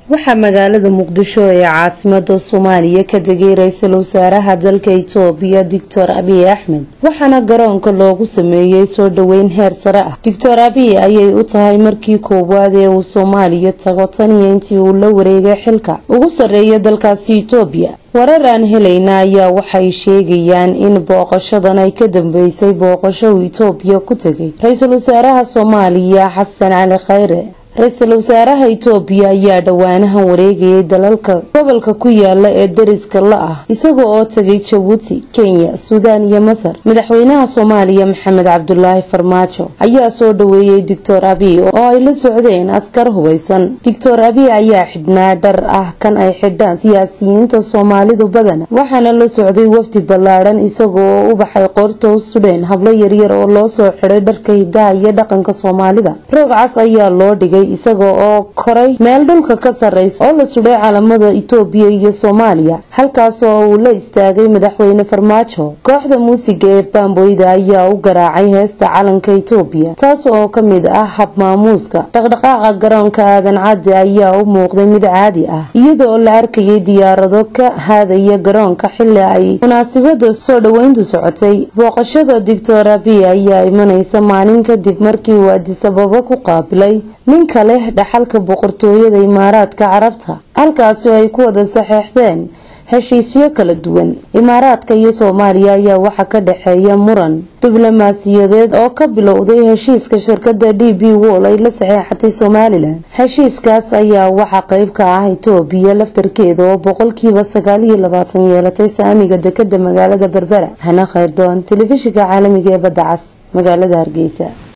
waxaa magaalada muqdisho ee caasimada soomaaliya ka degay ra-iisul wasaaraha dalka itoobiya doctor abiy axmed waxaana garoonka loogu sameeyey soo dhoweyn heer sare ah doctor abiy ayay u tahay markii koowaad ee uu soomaaliya tago taniyo intii uu la wareegay xilka ugu sarreeya dalkaasi itoobiya warar aan helayna ayaa waxay sheegayaan in booqashadan ay ka dambeysay booqasho uu itoobiya ku tegay ra-iisul wasaaraha soomaaliya xasan cali khayre ra-iisul wasaaraha itoobiya ayaa dhowaanahan wareegayay dalalka gobolka ku yaala ee dariska la ah isaga oo tegay jabuuti kenya suudaan iyo masar madaxweynaha soomaaliya maxamed cabdulaahi farmaajo ayaa soo dhoweeyey doctor abiy oo ay la socdeen askar hubaysan doctor abiy ayaa xidhnaa dhar ah kan ay xidhaan siyaasiyiinta soomaalidu badana waxaana la socday wafdi ballaadhan isaga oo u baxay qoorta u sudheen hablo yaryar oo loo soo xidhay dharka hidaha iyo dhaqanka soomaalida roog cas ayaa loo dhigay isaga oo koray meel dhulka ka sarreysa oo la sudhay calamada itoobiya iyo soomaaliya halkaas oo uu la istaagay madaxweyne farmaajo kooxda muusiga ee baamboyda ayaa u garaacay heesta calanka itoobiya taas oo ka mid ah hab maamuuska dhaqdhaqaaqa garoonka aadan cadde ayaa u muuqday mid caadi ah iyada oo la arkayay diyaarado ka haadaya garoonka xili ay munaasabada soo dhoweyntu socotay booqashada doctor abiy ayaa imaneysa maalin kadib markii uu adisababo ku qaabilay ninka leh dhaxalka boqortooyada imaaraadka carabta halkaasi oo ay ku wada saxeexdeen heshiisyo kala duwan imaaraadka iyo soomaaliya ayaa waxaa ka dhexeeya muran diblomaasiyadeed oo ka bilowday heshiiska shirkada d b wol ay la saxeexatay somalilan heshiiskaas ayaa waxaa qeyb ka ah itoobiya laftarkeeda oo boqolkiiba sagaal iyo labaatan yeelatay saamiga dekada magaalada berbera hana khayrdoon telefishinka caalamiga ee badda cas magaalada hargeysa